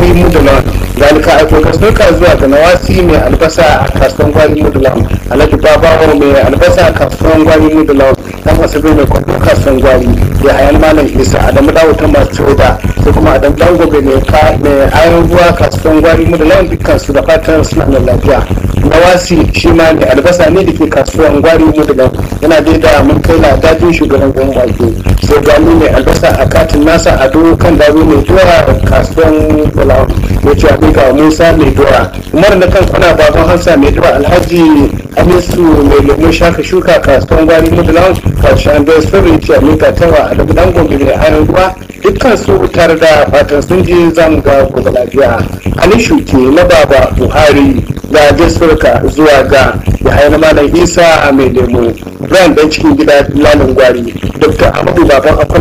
gwari mudulan zalika aiko kasuwa zuwa ga nawasi mai albasa a kasuwan gwari mudulan alhaji babawo mai albasa a kasuwan gwari mudulan dan asabe mai kwado kasuwan gwari da hayan malam isa adamu dawo ta masu da sai kuma adamu dangobe mai ayon ruwa kasuwan gwari mudulan dukkan su da fatan suna da lafiya nawasi shi ma mai albasa ne da ke kasuwan gwari mudulan yana da mun kai na dajin shugaban gwamnati wake sai gani mai albasa a katin nasa a doro kan daro mai dora kasuwan bulawa ya ce abin ga musa mai dora umar na kan kuna baban hansa mai dora alhaji hamisu mai lemun shaka shuka kasuwan gwari mudulawan karshen da sirri ce abin ga tawa a daga dangon mai ayon ruwa dukkan su tare da fatan sun je za mu ga gobe lafiya ali shuke na baba buhari da gasurka zuwa ga ya na malam isa a mai lemu ran dan cikin gida lalin gwari dr amadu baban akwai